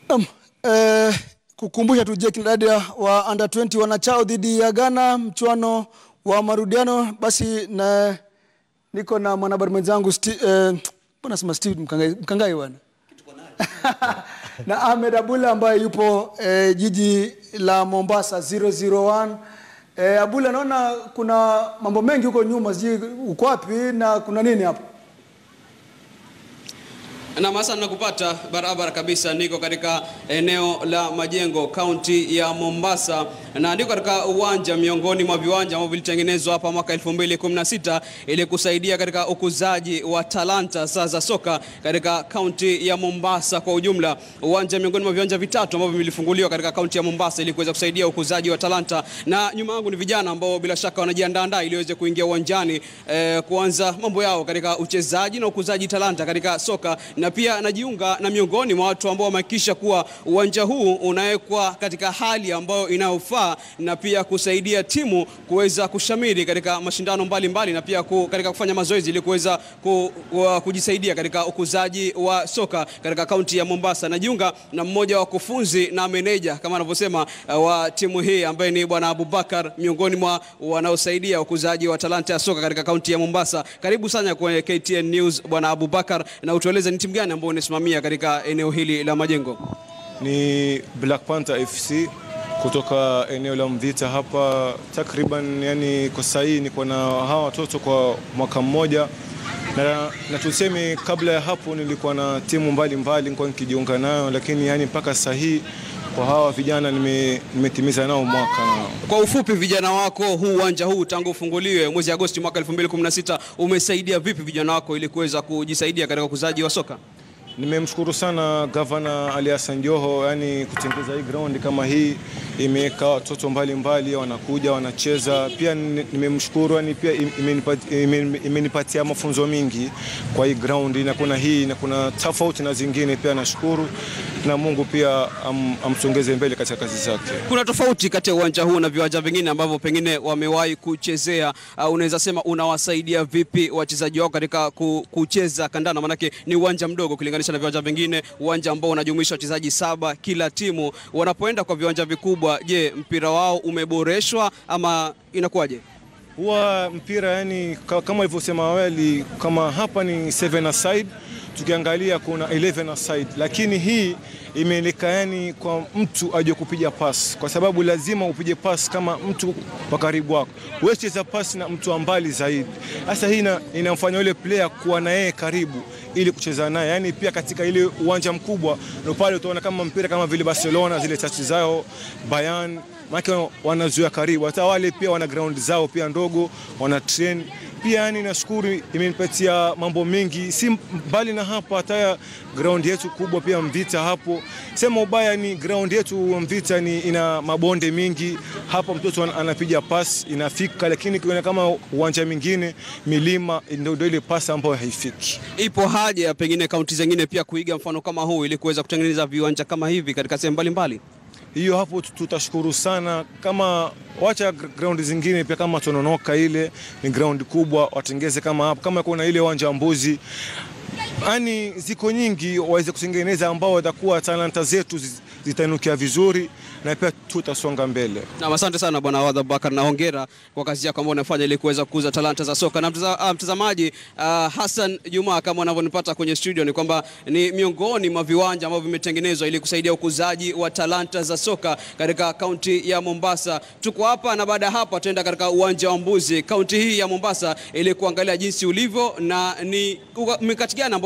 Naam, eh, kukumbusha tu Jake Ndadia wa under 20 wanachao dhidi ya Ghana mchuano wa marudiano. Basi na niko na mwanahabari mwenzangu Sti- eh, mbona sema Steve Mkangai, Mkangai bwana na Ahmed Abula ambaye yupo eh, jiji la Mombasa 001. Eh, Abula, naona kuna mambo mengi huko nyuma, sijui uko wapi na kuna nini hapo? Na Hassan nakupata barabara kabisa, niko katika eneo la Majengo, kaunti ya Mombasa, na niko katika uwanja miongoni mwa viwanja ambavyo vilitengenezwa hapa mwaka 2016 ili kusaidia katika ukuzaji wa talanta sasa za soka katika kaunti ya Mombasa kwa ujumla. Uwanja miongoni mwa viwanja vitatu ambavyo vilifunguliwa katika kaunti ya Mombasa ili kuweza kusaidia ukuzaji wa talanta, na nyuma yangu ni vijana ambao bila shaka wanajiandaa ili waweze kuingia uwanjani eh, kuanza mambo yao katika uchezaji na ukuzaji talanta katika soka na pia najiunga na miongoni mwa watu ambao wamehakikisha kuwa uwanja huu unawekwa katika hali ambayo inayofaa na pia kusaidia timu kuweza kushamiri katika mashindano mbalimbali mbali, na pia ku, katika kufanya mazoezi ili kuweza ku, ku, kujisaidia katika ukuzaji wa soka katika kaunti ya Mombasa. Najiunga na mmoja wa wakufunzi na meneja kama anavyosema uh, wa timu hii ambaye ni bwana Abubakar, miongoni mwa wanaosaidia ukuzaji wa talanta ya soka katika kaunti ya Mombasa. Karibu sana kwenye KTN News bwana Abubakar, na utueleze ni timu gani ambayo unasimamia katika eneo hili la Majengo? Ni Black Panther FC kutoka eneo la Mvita hapa takriban, yani kwa sasa hii niko na hawa watoto kwa mwaka mmoja na, na tuseme kabla ya hapo nilikuwa na timu mbalimbali nilikuwa nikijiunga nayo, lakini yani mpaka sasa hii kwa hawa vijana nime- nimetimiza nao mwaka nao. Kwa ufupi, vijana wako, huu uwanja huu tangu ufunguliwe mwezi Agosti mwaka 2016 umesaidia vipi vijana wako ili kuweza kujisaidia katika ukuzaji wa soka? Nimemshukuru sana gavana Ali Hassan Joho, yani kutengeza hii ground kama hii, imeweka watoto mbalimbali wanakuja wanacheza. Pia ni- nimemshukuru yani, pia im- imenipat- imen- imenipatia mafunzo mingi kwa hii ground, na kuna hii na kuna tofauti na zingine. Pia nashukuru na Mungu pia am, amsongeze mbele katika kazi zake. Kuna tofauti kati ya uwanja huu na viwanja vingine ambavyo pengine wamewahi kuchezea. Uh, unaweza sema unawasaidia vipi wachezaji wako katika ku, kucheza kandanda? Maanake ni uwanja mdogo ukilinganisha na viwanja vingine, uwanja ambao unajumuisha wachezaji saba kila timu. Wanapoenda kwa viwanja vikubwa, je, mpira wao umeboreshwa ama inakuwaje? huwa mpira yani, ka- kama ilivyosema awali, kama hapa ni 7 aside, tukiangalia kuna 11 aside, lakini hii imeeleka yani kwa mtu aje kupiga pas, kwa sababu lazima upige pas kama mtu wa karibu wako, huwezi cheza pas na mtu wa mbali zaidi. Sasa hii ina- inamfanya yule player kuwa na yeye karibu ili kucheza naye, yani pia katika ile uwanja mkubwa ndio pale utaona kama mpira kama vile Barcelona zile tachi zao Bayern maana wanazuia karibu, hata wale pia wana ground zao pia ndogo, wana train pia. Yani nashukuru imenipatia mambo mengi, si mbali na hapa, hata ya ground yetu kubwa pia Mvita hapo, sema ubaya ni ground yetu Mvita ni ina mabonde mingi, hapa mtoto ana- anapiga pas inafika, lakini kuna kama uwanja mwingine milima, ndio ndio ile pas ambayo haifiki. Ipo haja ya pengine kaunti zingine pia kuiga mfano kama huu ili kuweza kutengeneza viwanja kama hivi katika sehemu mbalimbali? hiyo hapo tu- tutashukuru sana, kama wacha gr- ground zingine pia kama Tononoka, ile ni ground kubwa, watengeze kama hapo, kama kuna ile uwanja wa Mbuzi, yani ziko nyingi waweze kutengeneza, ambao watakuwa talanta zetu zi- zitainukia vizuri na pia tutasonga mbele. Na asante sana bwana Awadh Abubakar na hongera kwa kazi yako ambayo unafanya ili kuweza kukuza talanta za soka. Na mtaza, ah, mtazamaji ah, Hassan Juma kama unavyonipata kwenye studio ni kwamba ni miongoni mwa viwanja ambavyo vimetengenezwa ili kusaidia ukuzaji wa talanta za soka katika kaunti ya Mombasa. Tuko hapa na baada ya hapa tutaenda katika uwanja wa Mbuzi kaunti hii ya Mombasa ili kuangalia jinsi ulivyo na ni mikakati gani ambayo